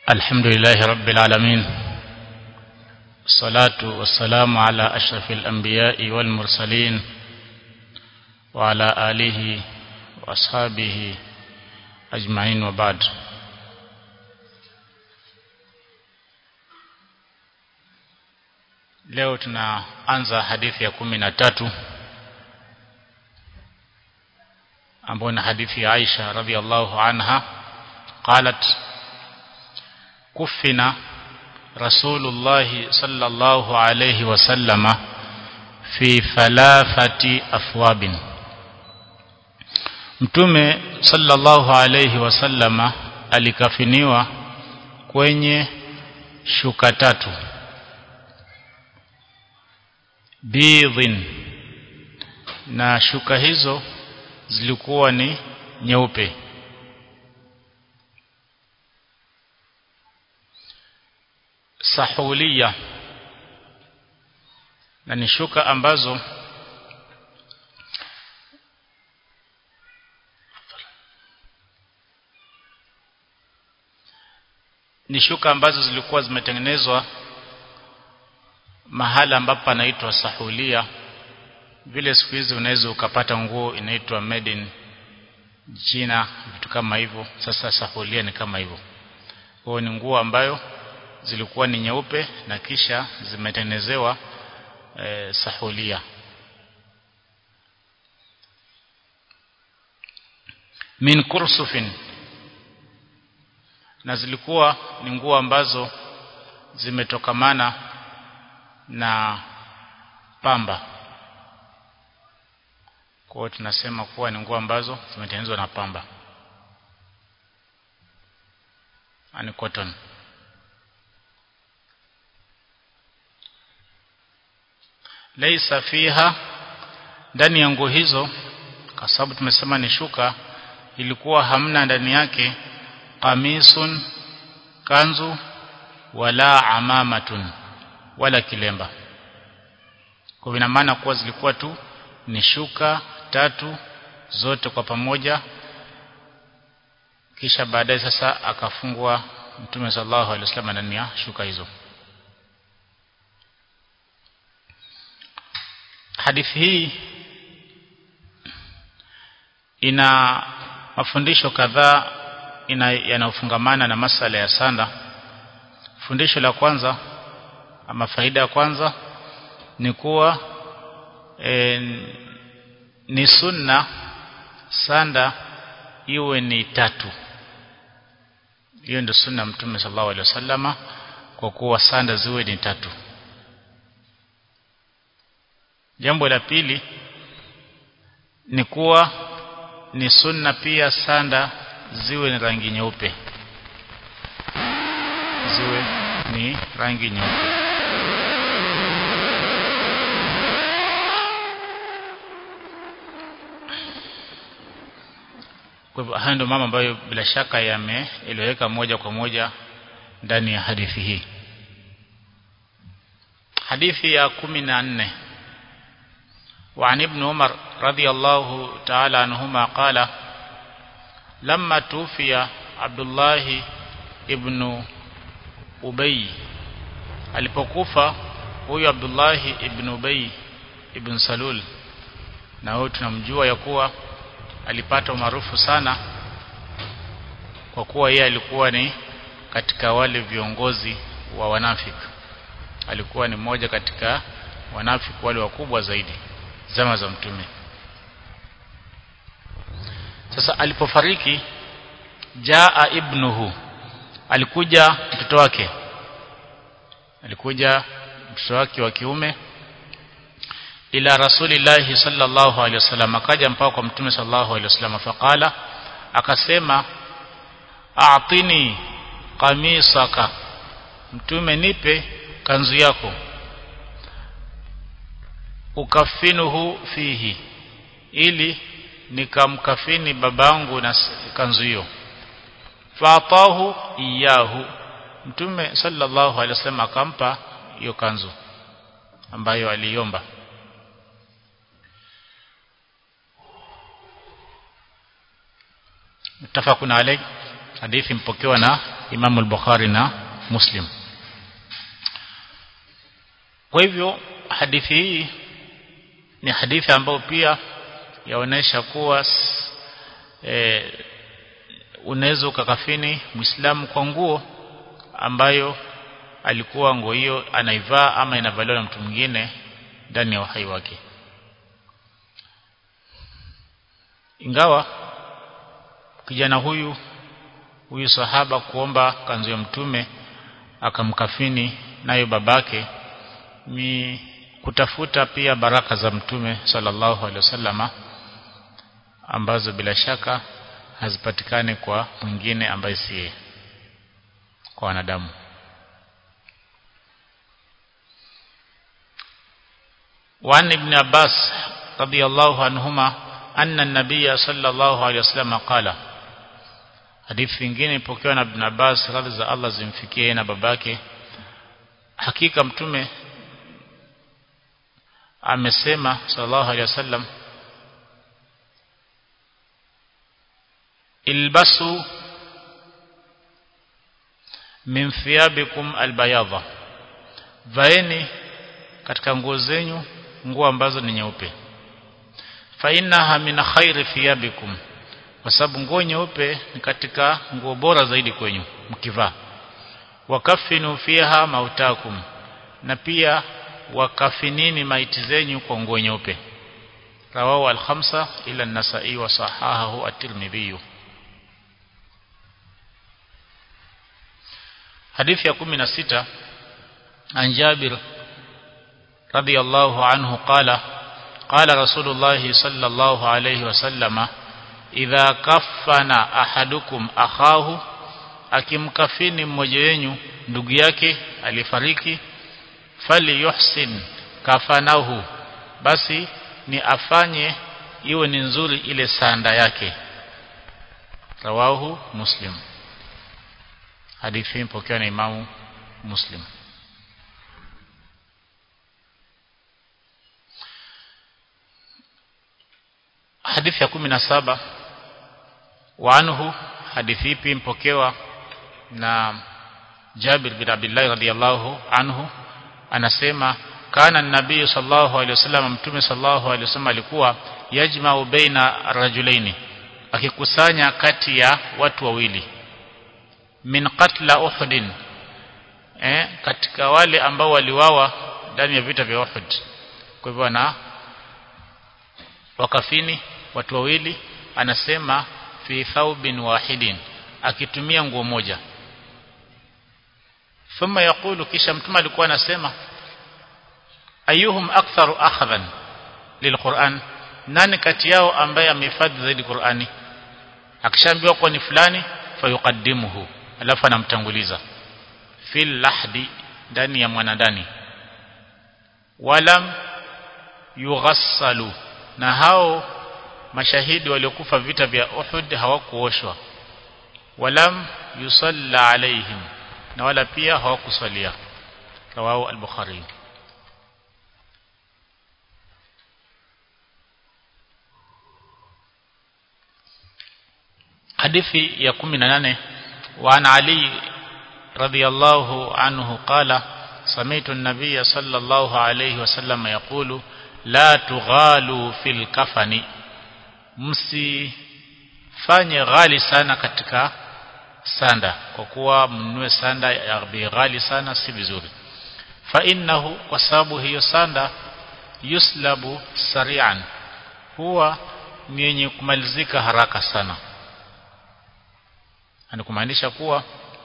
الحمد لله رب العالمين الصلاة والسلام على أشرف الأنبياء والمرسلين وعلى آله وأصحابه أجمعين وبعد leo tunaanza hadithi ya kumi na tatu ambayo ni hadithi ya Aisha radhiallahu anha qalat kufina rasulullah sallallahu alayhi wasallama fi thalathati afwabin mtume sallallahu alayhi wasallama alikafiniwa kwenye shuka tatu bidhin na shuka hizo zilikuwa ni nyeupe sahulia na ni shuka ambazo ni shuka ambazo zilikuwa zimetengenezwa mahala ambapo panaitwa sahulia vile siku hizi unaweza ukapata nguo inaitwa made in China vitu kama hivyo sasa sahulia ni kama hivyo kwa ni nguo ambayo zilikuwa ni nyeupe na kisha zimetengenezewa e, sahulia min kursufin na zilikuwa ni nguo ambazo zimetokamana na pamba kwa hiyo tunasema kuwa ni nguo ambazo zimetengenezwa na pamba ani cotton laisa fiha ndani ya nguo hizo kwa sababu tumesema ni shuka ilikuwa hamna ndani yake qamisun kanzu wala amamatun wala kilemba kwa ina maana kuwa zilikuwa tu ni shuka tatu zote kwa pamoja kisha baadaye sasa akafungwa mtume sallallahu alaihi wasallam ndani ya shuka hizo hadithi hii ina mafundisho kadhaa yanayofungamana na masala ya sanda fundisho la kwanza ama faida ya kwanza ni kuwa e, ni sunna sanda iwe ni tatu hiyo ndio sunna mtume sallallahu alaihi wasallama kwa kuwa sanda ziwe ni tatu jambo la pili ni kuwa ni sunna pia sanda ziwe ni rangi nyeupe ziwe ni rangi nyeupe kwa hivyo haya ndio mambo ambayo bila shaka yameeleweka moja kwa moja ndani ya hadithi hii hadithi ya kumi na nne وعن ابن عمر رضي الله تعالى عنهما قال لما توفي عبد الله ابن أبي alipokufa huyu Abdullah ibn Ubay ibn Salul na huyo tunamjua ya kuwa alipata umaarufu sana kwa kuwa yeye alikuwa ni katika wale viongozi wa wanafik alikuwa ni mmoja katika wanafik wale wakubwa zaidi zama za mtume sasa alipofariki jaa ibnuhu alikuja mtoto wake alikuja mtoto wake wa kiume ila rasulillahi sallallahu alaihi wasallam akaja mpaka kwa mtume sallallahu alaihi wasallam faqala akasema a'tini qamisaka mtume nipe kanzu yako ukafinuhu fihi ili nikamkafini babangu na kanzu hiyo fatahu iyahu mtume sallallahu alaihi wasallam akampa hiyo kanzu ambayo aliomba mutafaqun alayh hadithi mpokewa na Imam al-Bukhari na Muslim kwa hivyo hadithi hii ni hadithi ambayo pia yaonesha kuwa e, unaweza ukakafini Muislamu kwa nguo ambayo alikuwa nguo hiyo anaivaa ama inavaliwa na mtu mwingine ndani ya uhai wake ingawa kijana huyu huyu sahaba kuomba kanzu ya mtume akamkafini nayo babake ni kutafuta pia baraka za mtume sallallahu alaihi wasallama ambazo bila shaka hazipatikani kwa mwingine ambaye si kwa wanadamu وعن ابن عباس رضي الله عنهما أن النبي صلى الله عليه وسلم قال hadithi nyingine ipokewa na Ibn Abbas radhi za Allah zimfikie na babake hakika mtume amesema sallallahu alaihi wasallam ilbasu min thiyabikum albayadha vaeni katika nguo zenyu nguo ambazo ni nyeupe fa innaha min khairi thiyabikum kwa sababu nguo nyeupe ni katika nguo bora zaidi kwenyu mkivaa wakafinu fiha mautakum na pia wakafinini maiti zenyu kwa nguo nyeupe rawahu al-khamsa ila an-nasa'i wa sahahahu at-tirmidhi hadithi ya 16 an Jabir radiyallahu anhu qala qala rasulullah sallallahu alayhi wasallama idha kaffana ahadukum akhahu akimkafini mmoja wenu ndugu yake alifariki fali yuhsin kafanahu basi ni afanye iwe ni nzuri ile sanda yake rawahu muslim hadithi ipokewa na imamu muslim hadithi ya kumi na saba وعنه hadithi ipi mpokewa na Jabir bin Abdullah radhiyallahu anhu anasema kana nabii sallallahu alaihi wasallam mtume sallallahu alaihi wasallam alikuwa yajma'u baina rajulaini akikusanya kati ya watu wawili min qatla uhudin eh katika wale ambao waliwawa ndani ya vita vya Uhud kwa hivyo na wakafini watu wawili anasema fi thawbin wahidin akitumia nguo moja thumma yaqulu kisha mtume alikuwa anasema ayuhum aktharu akhdhan lilquran nani kati yao ambaye amehifadhi zaidi Qur'ani akishaambiwa kwa ni fulani fayuqaddimuhu alafu anamtanguliza fil lahdi ndani ya mwanadani walam yughassalu na hao mashahidi waliokufa vita vya Uhud hawakuoshwa walam yusalla alaihim na wala pia hawakusalia rawahu al-bukhari hadithi ya 18 wa an ali radiyallahu anhu qala سمعت النبي صلى الله عليه وسلم يقول لا تغالوا في الكفن msifanye ghali sana katika sanda kwa kuwa mnunue sanda ya bei ghali sana si vizuri fa innahu kwa sababu hiyo sanda yuslabu sari'an huwa ni yenye kumalizika haraka sana anakumaanisha kuwa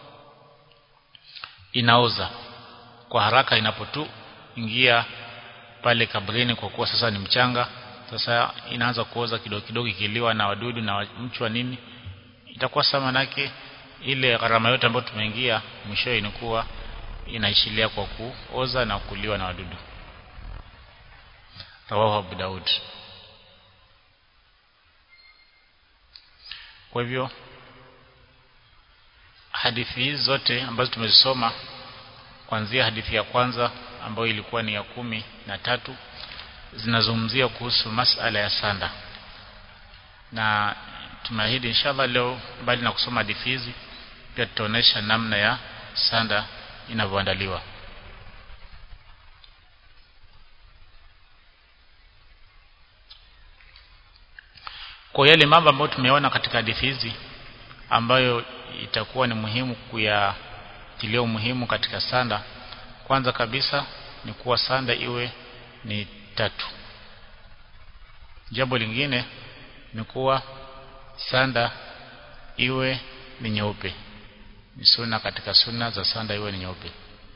inaoza kwa haraka inapotu ingia pale kabrini kwa kuwa sasa ni mchanga sasa inaanza kuoza kidogo kidogo ikiliwa na wadudu na mchwa nini itakuwa sama manake ile gharama yote ambayo tumeingia mwisho inakuwa inaishilia kwa kuoza na kuliwa na wadudu rawahu Abu Daud kwa hivyo hadithi hizi zote ambazo tumezisoma kuanzia hadithi ya kwanza ambayo ilikuwa ni ya kumi na tatu zinazungumzia kuhusu masala ya sanda na tumeahidi inshallah leo mbali na kusoma hadithi hizi pia tutaonesha namna ya sanda inavyoandaliwa kwa yale mambo ambayo tumeona katika hadithi hizi ambayo itakuwa ni muhimu kuyatilia umuhimu katika sanda kwanza kabisa ni kuwa sanda iwe ni tatu jambo lingine ni kuwa sanda iwe ni nyeupe ni sunna katika sunna za sanda iwe ni nyeupe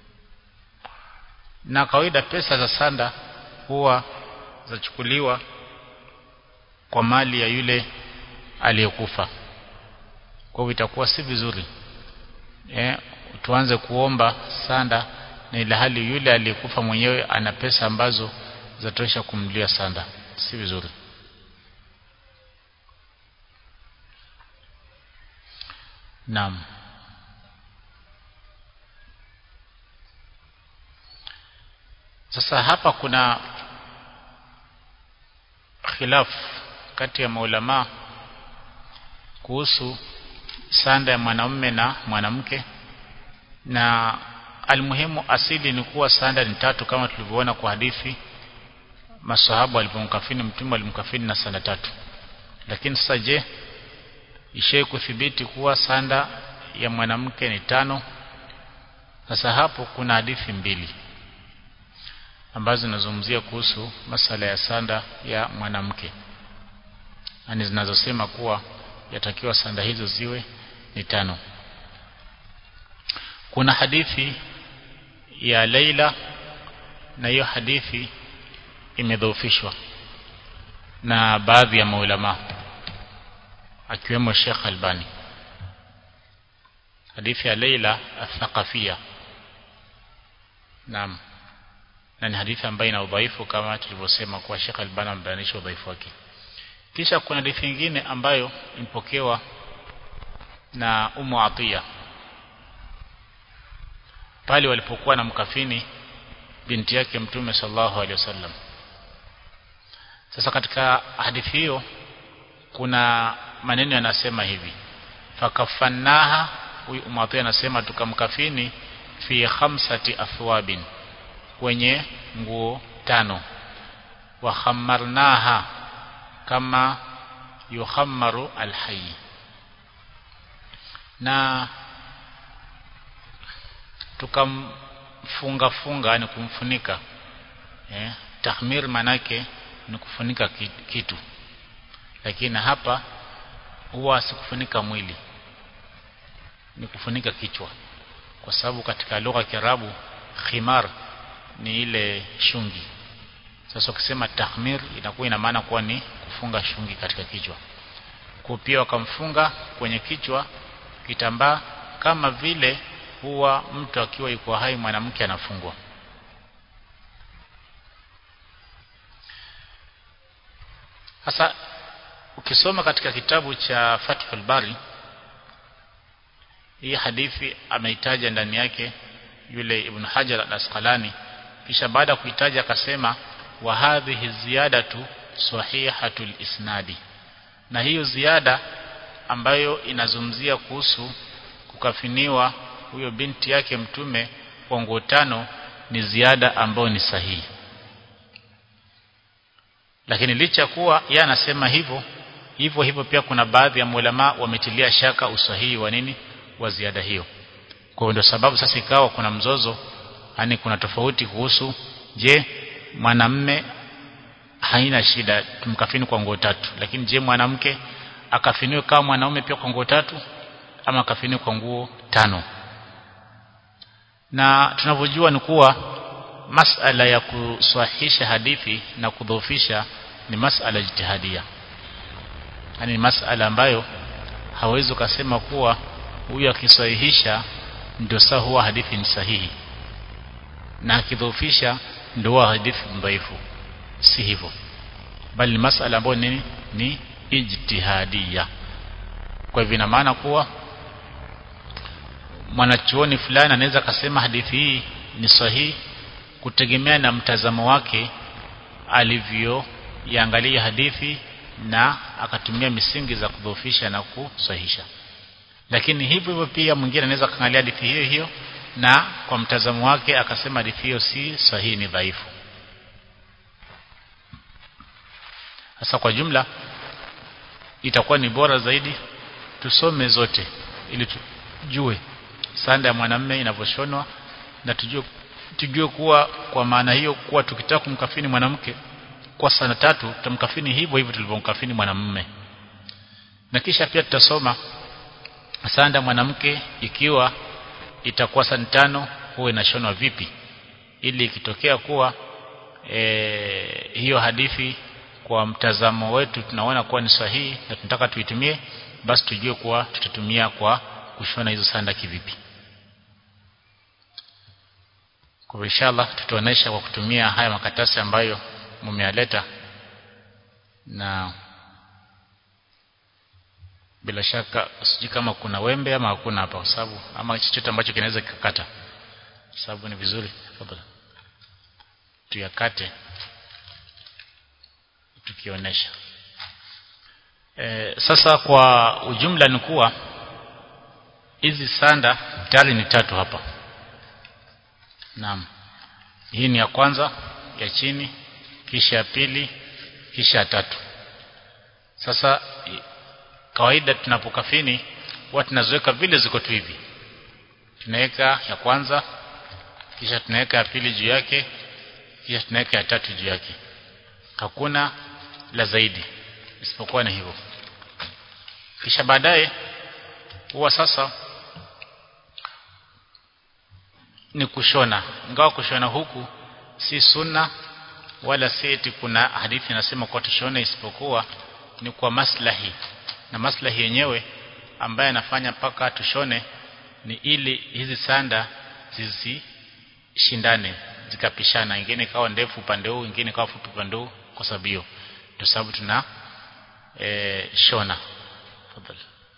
na kawaida pesa za sanda huwa zachukuliwa kwa mali ya yule aliyekufa kwa hivyo itakuwa si vizuri eh tuanze kuomba sanda na ile hali yule aliyekufa mwenyewe ana pesa ambazo zatosha kumlia sanda si vizuri Naam Sasa hapa kuna khilaf kati ya maulama kuhusu sanda ya mwanamume na mwanamke na almuhimu asili ni kuwa sanda ni tatu kama tulivyoona kwa hadithi masahaba walipomkafini mtume walimkafini na sanda tatu lakini sasa je ishe kuthibiti kuwa sanda ya mwanamke ni tano sasa hapo kuna hadithi mbili ambazo zinazungumzia kuhusu masala ya sanda ya mwanamke ani zinazosema kuwa yatakiwa sanda hizo ziwe ni tano kuna hadithi ya Laila na hiyo hadithi imedhoofishwa na baadhi ya maulama akiwemo Sheikh Albani hadithi ya Laila athaqafia naam na ni hadithi ambayo ina udhaifu kama tulivyosema kwa Sheikh Albani amebainisha udhaifu wake kisha kuna hadithi nyingine ambayo impokewa na Ummu Atiya pale walipokuwa na mkafini binti yake mtume sallallahu alaihi wasallam sasa katika hadithi hiyo kuna maneno yanasema hivi fakafannaha huyu umatu anasema tukamkafini fi khamsati athwabin kwenye nguo tano wa khammarnaha kama yukhammaru alhayy na tukamfunga funga yani kumfunika eh tahmir manake ni kufunika kitu lakini hapa huwa sikufunika mwili ni kufunika kichwa kwa sababu katika lugha ya Kiarabu khimar ni ile shungi sasa ukisema tahmir inakuwa ina maana kuwa ni kufunga shungi katika kichwa kwa pia wakamfunga kwenye kichwa kitambaa kama vile huwa mtu akiwa yuko hai mwanamke anafungwa sasa ukisoma katika kitabu cha Fathul Bari hii hadithi ameitaja ndani yake yule Ibn Hajar al-Asqalani kisha baada ya kuitaja akasema wa hadhihi ziyadatu sahihatul isnadi na hiyo ziada ambayo inazungumzia kuhusu kukafiniwa huyo binti yake mtume kwa nguo tano ni ziada ambayo ni sahihi lakini licha kuwa yeye anasema hivyo hivyo hivyo pia kuna baadhi ya ulama wametilia shaka usahihi wa nini wa ziada hiyo kwa ndio sababu sasa ikawa kuna mzozo yani kuna tofauti kuhusu je mwanamme haina shida tumkafini kwa nguo tatu lakini je mwanamke akafiniwe kama mwanaume pia kwa nguo tatu ama akafiniwe kwa nguo tano na tunavyojua ni kuwa masala ya kuswahisha hadithi na kudhoofisha ni masala jitihadia yani masala ambayo hawezi ukasema kuwa huyu akisahihisha ndio saa huwa hadithi ni sahihi na akidhoofisha ndio huwa hadithi dhaifu si hivyo bali ni masala ambayo nini ni ijtihadia kwa hivyo ina maana kuwa mwanachuoni fulani anaweza akasema hadithi hii ni sahihi kutegemea na mtazamo wake alivyoiangalia hadithi na akatumia misingi za kudhoofisha na kusahihisha lakini hivyo hivyo pia mwingine anaweza kaangalia hadithi hiyo hiyo na kwa mtazamo wake akasema hadithi hiyo si sahihi ni dhaifu sasa kwa jumla itakuwa ni bora zaidi tusome zote ili tujue sanda ya mwanamume inavyoshonwa na tujue tujue kuwa kwa maana hiyo kuwa tukitaka kumkafini mwanamke kwa sana tatu tutamkafini hivyo hivyo tulivyomkafini mwanamume na kisha pia tutasoma sanda mwanamke ikiwa itakuwa sani tano huwa inashonwa vipi ili ikitokea kuwa e, hiyo hadithi kwa mtazamo wetu tunaona kuwa ni sahihi na tunataka tuitumie basi tujue kuwa tutatumia kwa kushona hizo sanda kivipi kwa inshallah tutaonesha kwa kutumia haya makatasi ambayo mumeyaleta na bila shaka sijui kama kuna wembe ama hakuna hapa kwa sababu ama chochote ambacho kinaweza kikakata sababu ni vizuri tafadhali tuyakate tukionyesha e, sasa kwa ujumla ni kuwa hizi sanda tayari ni tatu hapa naam hii ni ya kwanza ya chini kisha ya pili kisha ya tatu sasa kawaida tunapokafini huwa tunaziweka vile ziko tu hivi tunaweka ya kwanza kisha tunaweka ya pili juu yake kisha tunaweka ya tatu juu yake hakuna la zaidi isipokuwa ni hivyo kisha baadaye huwa sasa ni kushona ingawa kushona huku si sunna wala si eti kuna hadithi inasema kwa tushone isipokuwa ni kwa maslahi na maslahi yenyewe ambaye anafanya paka tushone ni ili hizi sanda zisishindane zikapishana ingine ikawa ndefu upande huu ingine ikawa fupi upande huu kwa sababu hiyo ndio sababu tuna e, shona tafadhali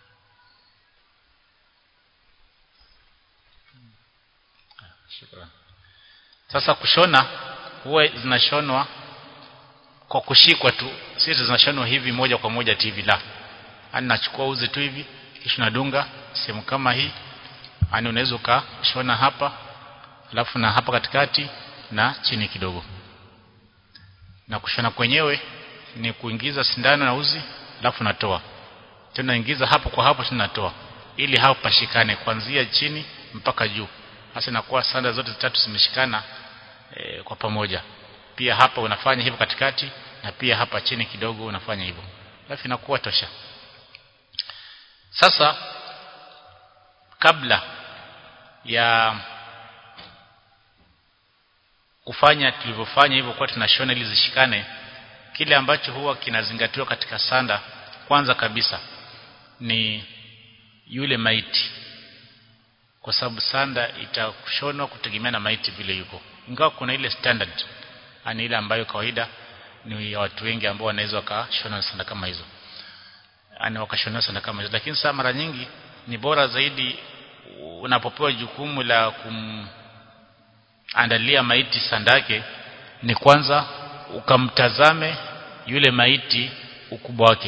Shukran. Sasa kushona huwa zinashonwa kwa kushikwa tu, si zinashonwa hivi moja kwa moja hivi la. Ani nachukua uzi tu hivi kisha nadunga sehemu kama hii. Ani unaweza ukashona hapa alafu na hapa katikati na chini kidogo. Na kushona kwenyewe ni kuingiza sindano na uzi alafu natoa. Tena ingiza hapo kwa hapo tena natoa ili hapo pashikane kuanzia chini mpaka juu hasa inakuwa sanda zote tatu zimeshikana e, kwa pamoja pia hapa unafanya hivyo katikati na pia hapa chini kidogo unafanya hivyo alafu inakuwa tosha sasa kabla ya kufanya tulivyofanya hivyo kwa tunashona ili zishikane kile ambacho huwa kinazingatiwa katika sanda kwanza kabisa ni yule maiti kwa sababu sanda itashonwa kutegemea na maiti vile yuko ingawa kuna ile standard ani ile ambayo kawaida ni ya watu wengi ambao wanaweza wakashona sanda kama hizo ani wakashona sanda kama hizo lakini saa mara nyingi ni bora zaidi unapopewa jukumu la kumandalia maiti sanda yake ni kwanza ukamtazame yule maiti ukubwa wake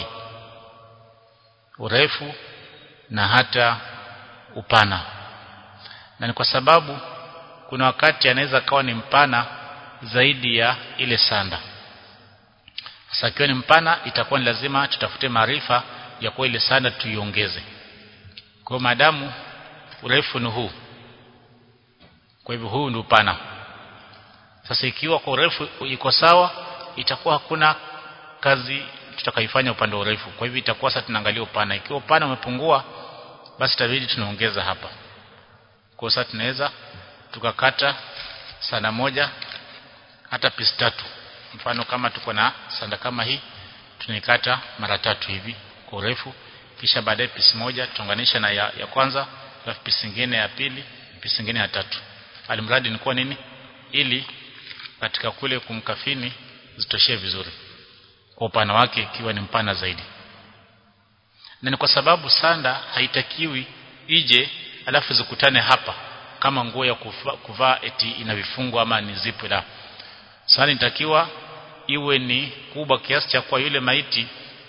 urefu na hata upana na ni kwa sababu kuna wakati anaweza kawa ni mpana zaidi ya ile sanda sasa ikiwa ni mpana itakuwa ni lazima tutafute maarifa ya kuwa ile sanda tuiongeze kwa maadamu urefu ni huu kwa hivyo huu ndio upana sasa ikiwa kwa urefu iko sawa itakuwa hakuna kazi tutakaifanya upande wa urefu kwa hivyo itakuwa sasa tunaangalia upana ikiwa upana umepungua basi itabidi tunaongeza hapa kwa sasa tunaweza tukakata sanda moja hata pisi tatu mfano kama tuko na sanda kama hii tunaikata mara tatu hivi kwa urefu kisha baadaye pisi moja tutaunganisha na ya, ya kwanza alafu pisi nyingine ya pili pisi nyingine ya tatu alimradi ni kwa nini ili katika kule kumkafini zitoshee vizuri kwa upana wake ikiwa ni mpana zaidi na ni kwa sababu sanda haitakiwi ije alafu zikutane hapa kama nguo ya kuvaa eti ina vifungo ama ni zipu la sasa inatakiwa iwe ni kubwa kiasi cha kwa yule maiti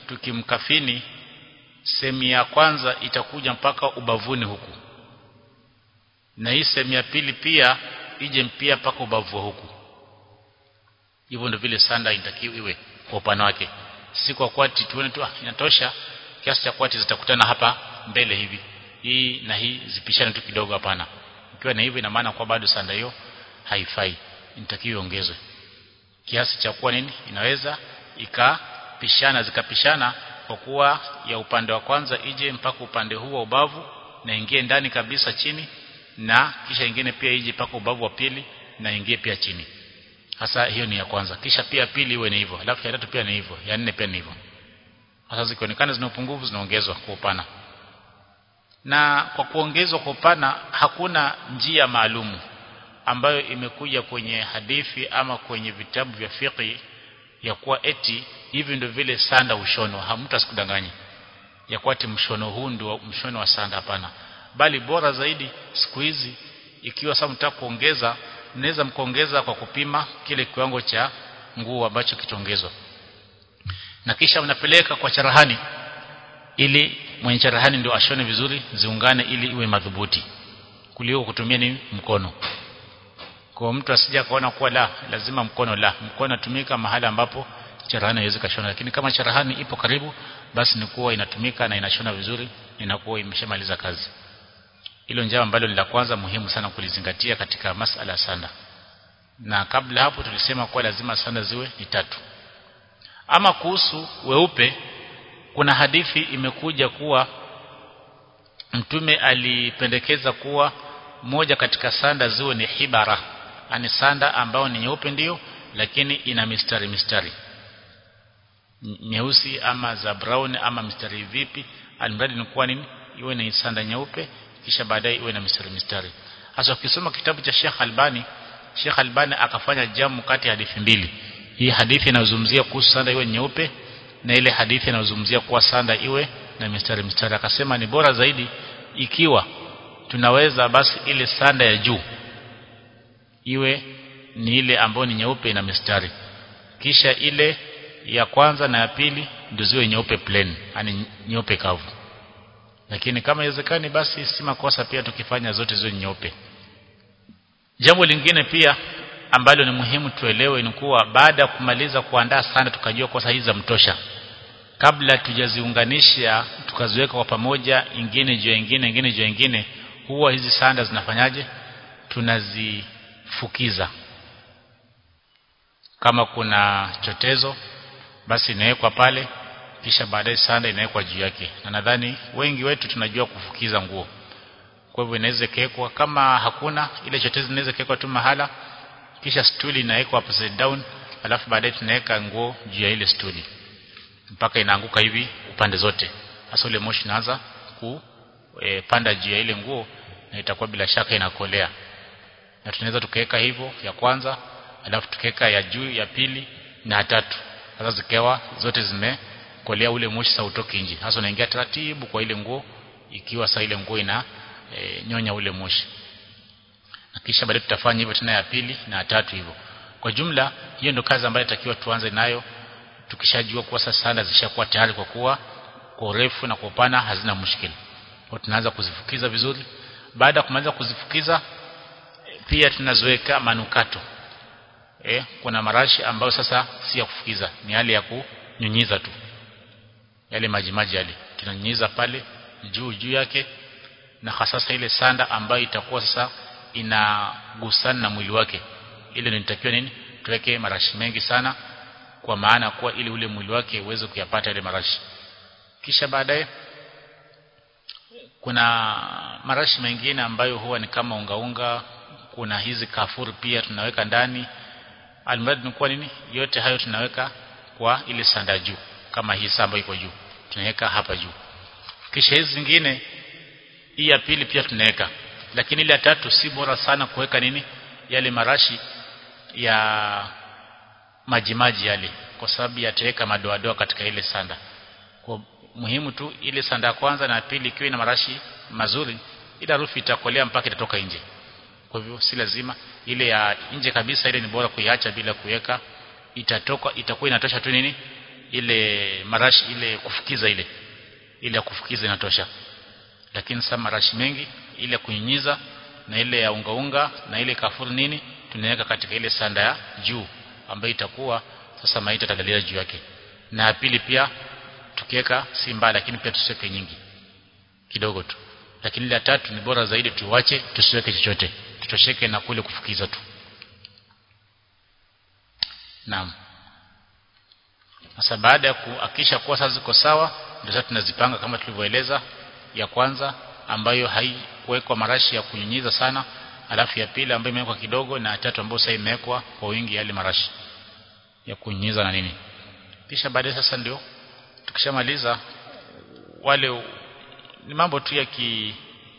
tukimkafini sehemu ya kwanza itakuja mpaka ubavuni huku na hii sehemu ya pili pia ije pia mpaka ubavu huku hivyo ndio vile sanda inatakiwa iwe kwa upana wake si kwa kwati tuone tu ah, inatosha kiasi cha kwati zitakutana hapa mbele hivi hii na hii zipishane tu kidogo hapana ikiwa na hivyo ina maana kwa bado sanda hiyo haifai inatakiwa iongezwe kiasi cha kuwa nini inaweza ikapishana zikapishana kwa kuwa ya upande wa kwanza ije mpaka upande huu wa ubavu na ingie ndani kabisa chini na kisha ingine pia ije mpaka ubavu wa pili na ingie pia chini hasa hiyo ni ya kwanza kisha pia pili iwe ni hivyo alafu ya tatu pia ni hivyo ya nne pia ni hivyo hasa zikionekana zina upungufu zinaongezwa kwa upana na kwa kuongezwa kwa upana hakuna njia maalumu ambayo imekuja kwenye hadithi ama kwenye vitabu vya fiqh ya kuwa eti hivi ndio vile sanda ushono hamtu asikudanganye ya kuwa eti mshono huu ndio mshono wa sanda hapana bali bora zaidi siku hizi ikiwa sasa mtaka kuongeza mnaweza mkaongeza kwa kupima kile kiwango cha nguo ambacho kitaongezwa na kisha mnapeleka kwa charahani ili mwenye charahani ndio ashone vizuri ziungane ili iwe madhubuti kuliko kutumia ni mkono kwa mtu asija kaona kuwa la lazima mkono la mkono natumika mahali ambapo charahani haiwezi kashona lakini kama charahani ipo karibu basi ni kuwa inatumika na inashona vizuri inakuwa imeshamaliza kazi hilo njama ambalo ni la kwanza muhimu sana kulizingatia katika masala ya sanda na kabla hapo tulisema kuwa lazima sanda ziwe ni tatu ama kuhusu weupe kuna hadithi imekuja kuwa mtume alipendekeza kuwa moja katika sanda ziwe ni hibara ani sanda ambao ni nyeupe ndiyo lakini ina mistari mistari nyeusi ama za brown ama mistari vipi alimradi ni kuwa nini iwe ni sanda nyeupe kisha baadaye iwe na mistari mistari hasa ukisoma kitabu cha Sheikh Albani Sheikh Albani akafanya jamu kati ya hadithi mbili hii hadithi inazungumzia kuhusu sanda iwe nyeupe na ile hadithi inazungumzia kuwa sanda iwe na mistari mistari akasema ni bora zaidi ikiwa tunaweza basi ile sanda ya juu iwe ni ile ambayo ni nyeupe ina mistari kisha ile ya kwanza na ya pili ndio ziwe nyeupe plain yani nyeupe kavu lakini kama iwezekani basi si makosa pia tukifanya zote ziwe nyeupe jambo lingine pia ambalo ni muhimu tuelewe ni kuwa baada ya kumaliza kuandaa sanda tukajua kwa hizi za mtosha kabla tujaziunganisha tukaziweka kwa pamoja ingine juu ingine ingine juu ingine huwa hizi sanda zinafanyaje tunazifukiza kama kuna chotezo basi inawekwa pale kisha baadaye sanda inawekwa juu yake na nadhani wengi wetu tunajua kufukiza nguo kwa hivyo inaweza kekwa kama hakuna ile chotezo inaweza kekwa tu mahala kisha stuli inawekwa upside down alafu baadaye tunaweka nguo juu ya ile stuli mpaka inaanguka hivi upande zote hasa ule moshi inaanza kupanda e, juu ya ile nguo na itakuwa bila shaka inakolea na tunaweza tukaweka hivyo ya kwanza alafu tukaweka ya juu ya pili na ya tatu sasa zikawa zote zimekolea ule moshi sa utoke nje hasa unaingia taratibu kwa ile nguo ikiwa sa ile nguo ina e, nyonya ule moshi na kisha baadaye tutafanya hivyo tena ya pili na ya tatu hivyo kwa jumla hiyo ndio kazi ambayo inatakiwa tuanze nayo tukishajua kuwa sasa sanda zishakuwa tayari kwa kuwa kwa urefu na kwa upana hazina mushkili kwa tunaanza kuzifukiza vizuri baada ya kumaliza kuzifukiza pia tunaziweka manukato eh kuna marashi ambayo sasa si ya kufukiza ni hali ya kunyunyiza tu yale maji maji yale tunanyunyiza pale juu juu yake na hasasa ile sanda ambayo itakuwa sasa inagusana na mwili wake ile nitakiwa nini tuweke marashi mengi sana kwa maana kuwa ili ule mwili wake uweze kuyapata ile marashi kisha baadaye kuna marashi mengine ambayo huwa ni kama unga unga kuna hizi kafuru pia tunaweka ndani almradi ni kuwa nini yote hayo tunaweka kwa ile sanda juu kama hii samba iko juu tunaweka hapa juu kisha hizi zingine hii ya pili pia tunaweka lakini ile ya tatu si bora sana kuweka nini yale marashi ya majimaji yale kwa sababu yataweka madoadoa katika ile sanda kwa muhimu tu ile sanda ya kwanza na ya pili ikiwa ina marashi mazuri ile harufu itakolea mpaka itatoka nje kwa hivyo si lazima ile ya nje kabisa ile ni bora kuiacha bila kuweka itatoka itakuwa inatosha tu nini ile marashi ile kufukiza ile ile ya kufukiza inatosha lakini sasa marashi mengi ile ya kunyunyiza na ile ya unga unga na ile kafuru nini tunaweka katika ile sanda ya juu ambayo itakuwa sasa maiti atagalia juu yake na ya pili pia tukiweka si mbaya lakini pia tusiweke nyingi kidogo tu lakini ile ya tatu ni bora zaidi tuwache tusiweke chochote tutosheke na kule kufukiza tu naam sasa baada ya kuhakikisha kuwa sasa ziko sawa ndio sasa tunazipanga kama tulivyoeleza ya kwanza ambayo haikuwekwa marashi ya kunyunyiza sana alafu ya pili ambayo imewekwa kidogo na ya tatu ambayo sasa imewekwa kwa wingi yale marashi ya kunyunyiza na nini kisha baadaye sasa ndio tukishamaliza wale ni mambo tu ya ki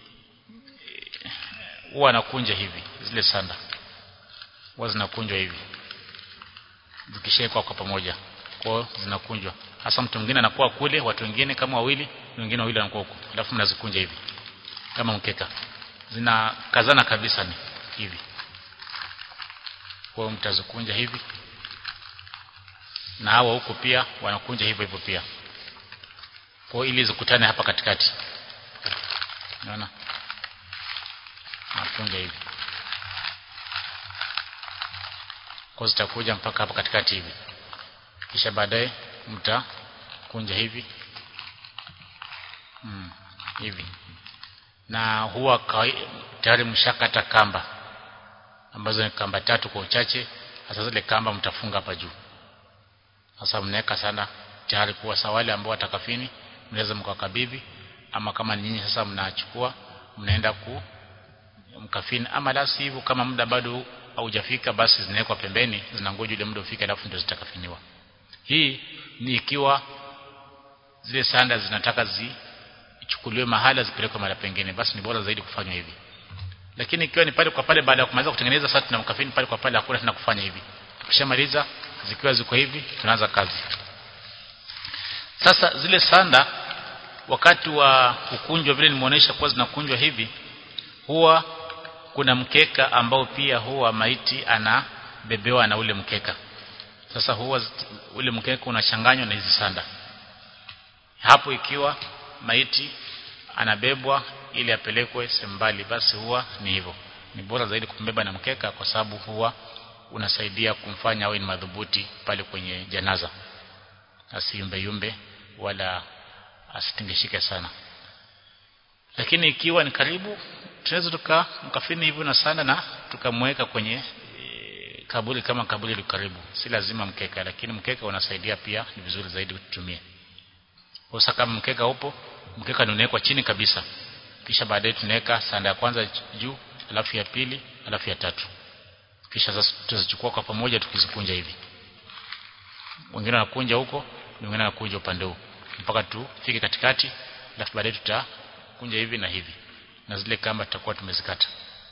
huwa anakunja hivi zile sanda huwa zinakunjwa hivi zikishawekwa kwa pamoja kwa zinakunjwa hasa mtu mwingine anakuwa kule watu wengine kama wawili wengine wawili wanakuwa huko alafu mnazikunja hivi kama mkeka zinakazana kabisa ni hivi kwa mtazikunja hivi na hawa huko pia wanakunja hivyo hivyo pia kwa ili zikutane hapa katikati unaona nakunja hivi kwa zitakuja mpaka hapa katikati hivi kisha baadaye mtakunja hivi hmm, hivi na huwa tayari mshakata kamba ambazo ni kamba tatu kwa uchache hasa zile kamba mtafunga hapa juu sasa mnaweka sana tayari kuwa sawale ambao watakafini mnaweza mkakabidhi ama kama nyinyi sasa mnachukua mnaenda ku mkafini ama la hivyo kama muda bado haujafika basi zinawekwa pembeni zinangoja ile muda ufike alafu ndio zitakafiniwa hii ni ikiwa zile sanda zinataka zichukuliwe mahala zipelekwe mahali pengine basi ni bora zaidi kufanywa hivi lakini ikiwa ni pale kwa pale baada ya kumaliza kutengeneza sasa tunamkafini pale kwa pale hakuna tena kufanya hivi tukishamaliza zikiwa ziko hivi tunaanza kazi sasa zile sanda wakati wa kukunjwa vile nimeonyesha kuwa zinakunjwa hivi huwa kuna mkeka ambao pia huwa maiti anabebewa na ule mkeka sasa huwa ule mkeka unachanganywa na hizi sanda hapo ikiwa maiti anabebwa ili apelekwe sembali basi huwa ni hivyo ni bora zaidi kumbeba na mkeka kwa sababu huwa unasaidia kumfanya awe ni madhubuti pale kwenye janaza asiyumbe yumbe wala asitingishike sana lakini ikiwa ni karibu tunaweza tuka mkafini hivyo na sana na tukamweka kwenye e, kaburi kama kaburi liko karibu si lazima mkeka lakini mkeka unasaidia pia ni vizuri zaidi kutumia sasa kama mkeka upo mkeka ni unawekwa chini kabisa kisha baadaye tunaweka sanda ya kwanza juu alafu ya pili alafu ya tatu kisha sasa tutazichukua kwa pamoja tukizikunja hivi wengine wanakunja huko wengine wanakunja upande huu mpaka tufike katikati alafu baadaye tutakunja hivi na hivi na zile kamba tutakuwa tumezikata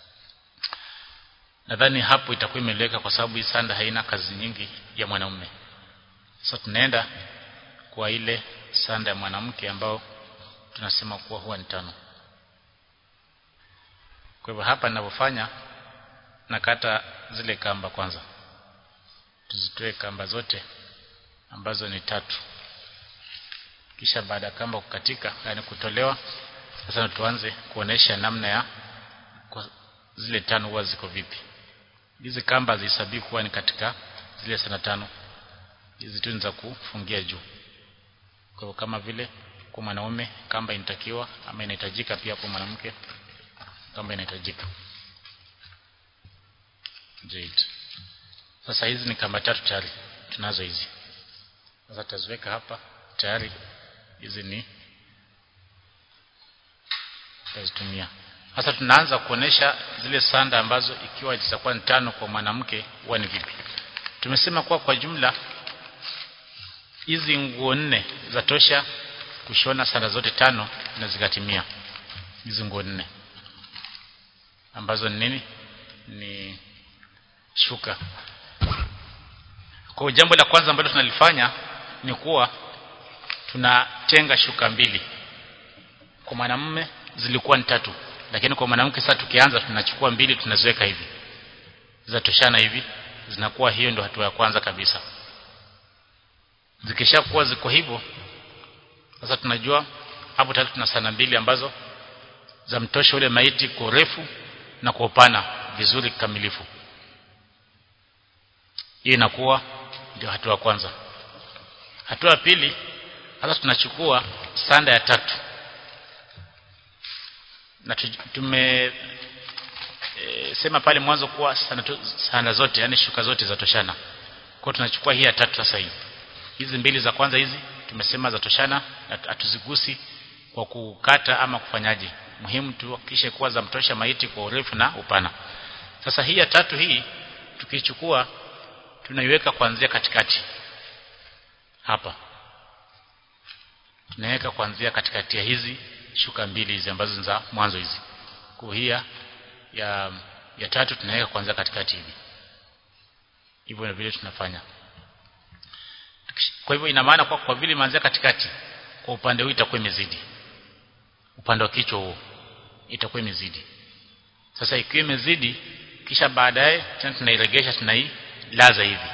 nadhani hapo itakuwa imeleweka kwa sababu hii sanda haina kazi nyingi ya mwanaume sasa tunaenda kwa ile sanda ya mwanamke ambao tunasema kuwa huwa ni tano kwa hivyo hapa ninavyofanya nakata zile kamba kwanza tuzitoe kamba zote ambazo ni tatu kisha baada ya kamba kukatika yani kutolewa sasa tuanze kuonesha namna ya zile tano huwa ziko vipi hizi kamba zihesabii kuwa ni katika zile sana tano hizi tu za kufungia juu kwa hivyo kama vile kwa mwanaume kamba inatakiwa ama inahitajika pia kwa mwanamke kamba inahitajika Jade. Sasa hizi ni kamba tatu tayari tunazo hizi. Sasa taziweka hapa tayari hizi ni tazitumia. Sasa tunaanza kuonesha zile sanda ambazo ikiwa zitakuwa ni tano kwa mwanamke huwa ni vipi. Tumesema kuwa kwa jumla hizi nguo nne za tosha kushona sanda zote tano na zikatimia. Hizi nguo nne ambazo ni nini? Ni shuka. Kwa jambo la kwanza ambalo tunalifanya ni kuwa tunatenga shuka mbili. Kwa mwanamume zilikuwa ni tatu, lakini kwa mwanamke sasa tukianza tunachukua mbili tunaziweka hivi. Zatoshana hivi, zinakuwa hiyo ndio hatua ya kwanza kabisa. zikishakuwa ziko hivyo sasa tunajua hapo tayari tuna sana mbili ambazo za mtosha ule maiti kwa urefu na kwa upana vizuri kikamilifu hiyo inakuwa ndio hatua ya kwanza hatua ya pili sasa tunachukua sanda ya tatu na tume e, sema pale mwanzo kuwa sanda, sanda zote yani shuka zote za toshana kwa tunachukua hii ya tatu sasa hii hizi mbili za kwanza hizi tumesema za toshana hatuzigusi kwa kukata ama kufanyaje muhimu tuhakikishe kuwa za mtosha maiti kwa urefu na upana sasa hii ya tatu hii tukichukua tunaiweka kuanzia katikati hapa tunaweka kuanzia katikati ya hizi shuka mbili hizi ambazo ni za mwanzo hizi kwa hiya ya ya tatu tunaweka kuanzia katikati hivi hivyo ndio vile tunafanya kwa hivyo ina maana kwa, kwa vile imeanzia katikati kwa upande huu itakuwa imezidi upande wa kichwa huo itakuwa imezidi sasa ikiwa imezidi kisha baadaye tena tunairegesha tunailaza hivi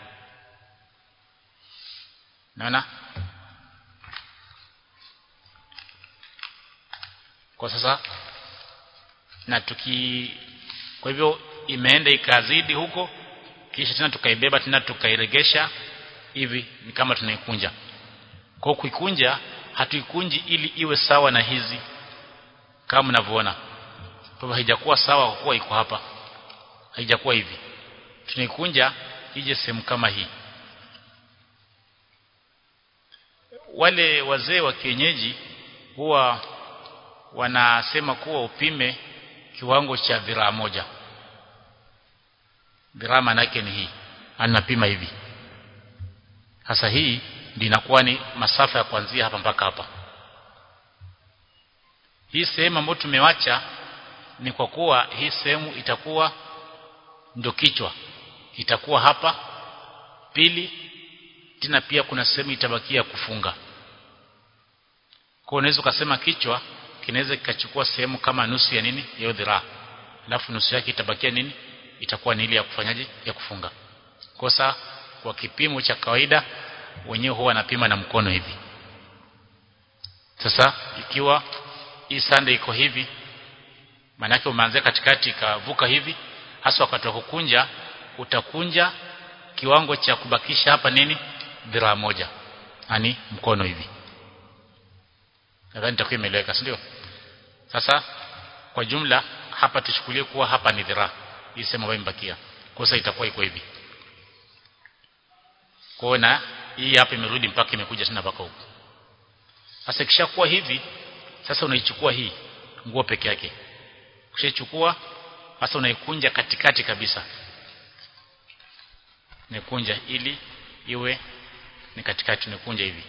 naona kwa sasa na tuki kwa hivyo imeenda ikazidi huko kisha tena tukaibeba tena tukairegesha hivi ni kama tunaikunja kwa kuikunja hatuikunji ili iwe sawa na hizi kama mnavyoona kwa hivyo haijakuwa sawa kwa kuwa iko hapa haijakuwa hivi tunaikunja ije sehemu kama hii wale wazee wa kienyeji huwa wanasema kuwa upime kiwango cha dhiraa moja dhiraa manake ni hii anapima hivi hasa hii ndio inakuwa ni masafa ya kuanzia hapa mpaka hapa hii sehemu ambayo tumewacha ni kwa kuwa hii sehemu itakuwa ndio kichwa itakuwa hapa pili tena pia kuna sehemu itabakia kufunga kwa unaweza ukasema kichwa kinaweza kikachukua sehemu kama nusu ya nini ya dhiraa alafu nusu yake itabakia nini itakuwa ni ile ya kufanyaje ya kufunga kosa kwa kipimo cha kawaida wenyewe huwa wanapima na mkono hivi sasa ikiwa hii sande iko hivi maanake umeanzia katikati ikavuka hivi hasa wakati wa kukunja utakunja kiwango cha kubakisha hapa nini dhiraa moja yani mkono hivi nadhani itakuwa imeeleweka si ndio sasa kwa jumla hapa tuchukulie kuwa hapa ni dhiraa hii sema ambayo imebakia kosa itakuwa iko hivi kwa na hii hapa imerudi mpaka imekuja tena mpaka huko sasa ikishakuwa hivi sasa unaichukua hii nguo peke yake ukishachukua sasa unaikunja katikati kabisa nikunja ili iwe ni katikati nikunja hivi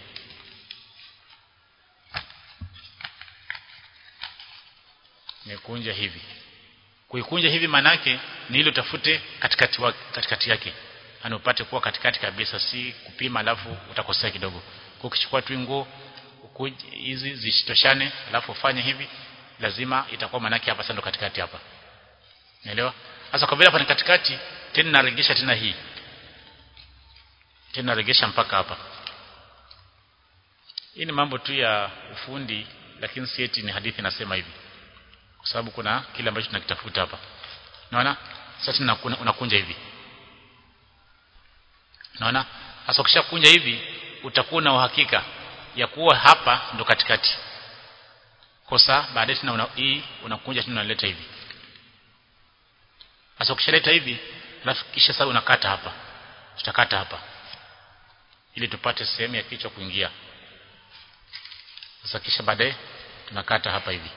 nikunja hivi kuikunja hivi manake ni ile utafute katikati wa, katikati yake yani upate kuwa katikati kabisa si kupima alafu utakosea kidogo kwa ukichukua tu nguo hizi zisitoshane alafu ufanye hivi lazima itakuwa manake hapa sasa katikati hapa unaelewa sasa kwa vile hapa ni katikati tena naregesha tena hii tena naregesha mpaka hapa hii ni mambo tu ya ufundi lakini si eti ni hadithi nasema hivi kwa sababu kuna kile ambacho tunakitafuta hapa unaona sasa unakunja hivi unaona sasa ukishakunja hivi utakuwa na uhakika ya kuwa hapa ndo katikati kosa baadaye tena una, hii unakunja tena unaleta hivi sasa ukishaleta hivi alafu kisha sasa unakata hapa tutakata hapa ili tupate sehemu ya kichwa kuingia sasa kisha baadaye tunakata hapa hivi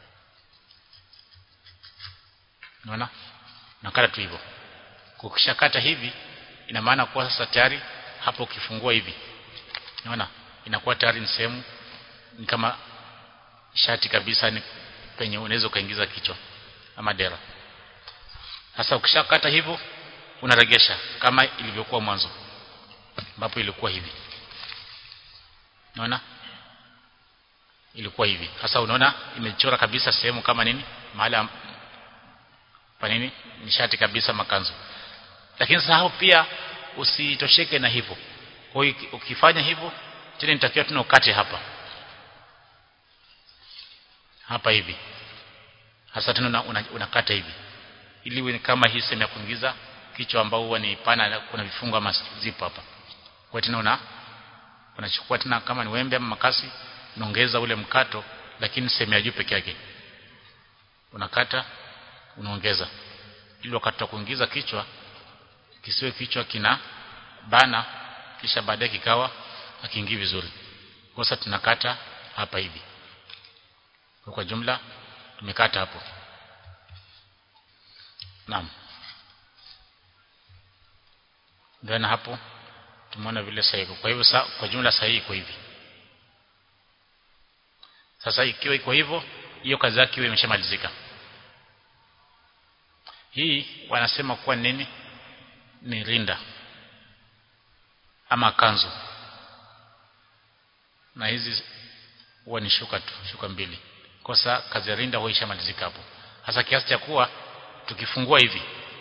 unaona nakata tu hivyo ukishakata hivi ina maana kuwa sasa tayari hapo ukifungua hivi unaona inakuwa tayari ni sehemu ni kama shati kabisa ni penye unaweza ukaingiza kichwa ama dera sasa ukishakata hivyo unaregesha kama ilivyokuwa mwanzo ambapo ilikuwa hivi unaona ilikuwa hivi sasa unaona imechora kabisa sehemu kama nini mahali pa nini nishati kabisa makanzu lakini sasa hapo pia usitosheke na hivyo kwa hiyo ukifanya hivyo tena nitakiwa tuna ukate hapa hapa hivi hasa tena unakata una, una hivi ili iwe kama hii sehemu ya kuingiza kichwa ambao huwa ni pana kuna vifungo ama zipo hapa kwa tena una unachukua tena kama ni wembe ama makasi unaongeza ule mkato lakini sehemu ya juu peke yake unakata unaongeza ili wakati wa kuingiza kichwa kisiwe kichwa kina bana kisha baadaye kikawa hakiingii vizuri kwa sasa tunakata hapa hivi kwa, kwa jumla tumekata hapo naam ndio na hapo tumeona vile sahihi kwa hivyo sa, kwa jumla sahihi iko hivi sasa ikiwa iko hivyo hiyo kazi yake iwe imeshamalizika hii wanasema kuwa nini ni rinda ama kanzu na hizi huwa ni shuka tu shuka mbili kosa kazi ya rinda huwa ishamalizika hapo hasa kiasi cha kuwa tukifungua hivi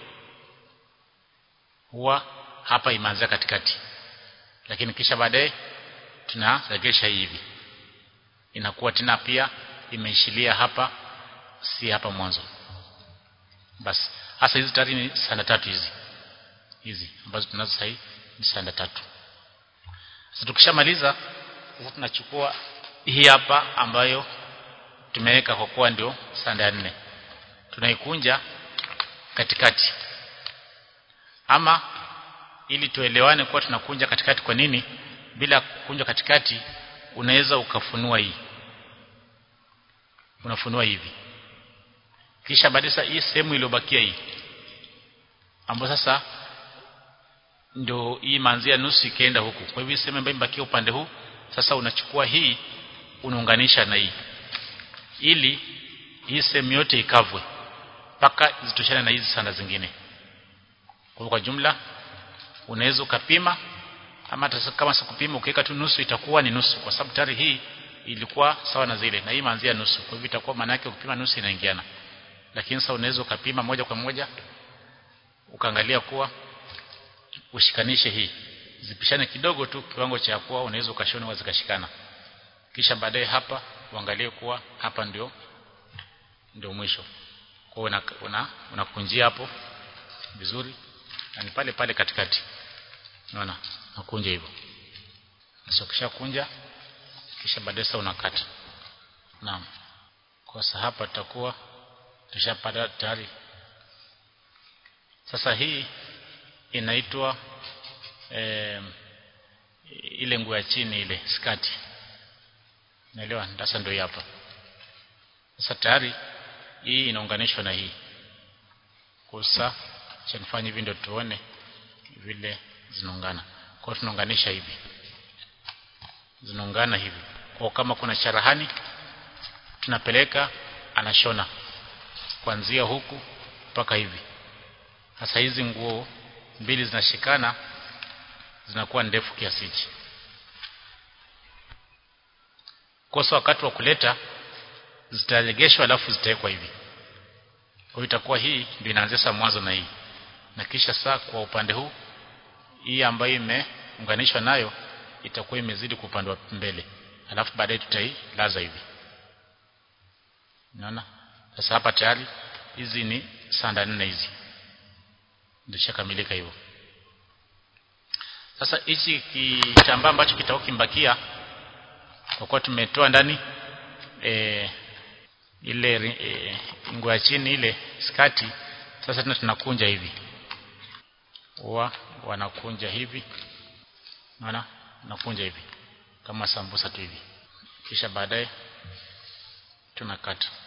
huwa hapa imeanzia katikati lakini kisha baadaye tunaregesha hivi inakuwa tena pia imeishilia hapa si hapa mwanzo basi hasa hizi tayari ni sanda tatu hizi hizi ambazo tunazo sasa ni sanda tatu sasa tukishamaliza sasa tunachukua hii hapa ambayo tumeweka kwa kuwa ndio sanda ya nne tunaikunja katikati ama ili tuelewane kuwa tunakunja katikati kwa nini bila kukunja katikati unaweza ukafunua hii unafunua hivi kisha baadaye hii sehemu iliyobakia hii ambayo sasa ndio hii manzia nusu ikaenda huku kwa hivyo sehemu ambayo imebakia upande huu sasa unachukua hii unaunganisha na hii ili hii sehemu yote ikavwe mpaka zitoshane na hizi sanda zingine kwa kwa jumla unaweza ukapima ama kama sikupima ukiweka tu nusu itakuwa ni nusu kwa sababu tayari hii ilikuwa sawa na zile na hii maanzia nusu kwa hivyo itakuwa maana yake ukipima nusu inaingiana lakini sasa unaweza ukapima moja kwa moja ukaangalia kuwa ushikanishe hii zipishane kidogo tu kiwango cha kuwa unaweza ukashona zikashikana kisha baadaye hapa uangalie kuwa hapa ndio ndio mwisho kwa una, una unakunjia hapo vizuri na ni pale pale katikati unaona nakunja hivyo sasa kisha kunja kisha baadaye sasa unakata naam kwa sasa hapa tutakuwa tushapata tayari sasa hii inaitwa eh, ile nguo ya chini ile skati naelewa sasa ndio hapa sasa tayari hii inaunganishwa na hii kusa cha nifanye hivi ndio tuone vile zinaungana kwa tunaunganisha hivi zinaungana hivi kwa kama kuna charahani tunapeleka anashona kuanzia huku mpaka hivi sasa hizi nguo mbili zinashikana zinakuwa ndefu kiasi hichi kosa wakati wa kuleta zitaregeshwa alafu zitawekwa hivi kwa hiyo itakuwa hii ndio inaanzia saa mwanzo na hii na kisha saa kwa upande huu hii ambayo imeunganishwa nayo itakuwa imezidi kwa upande wa mbele alafu baadaye tutailaza hivi unaona sasa hapa tayari hizi ni sanda nne hizi ndio shakamilika hivyo sasa hichi kitambaa ambacho kitakuwa kimbakia kwa kuwa tumetoa ndani e, ile e, nguo ya chini ile skati sasa tena tunakunja hivi wa wanakunja hivi unaona nakunja hivi kama sambusa tu hivi kisha baadaye tunakata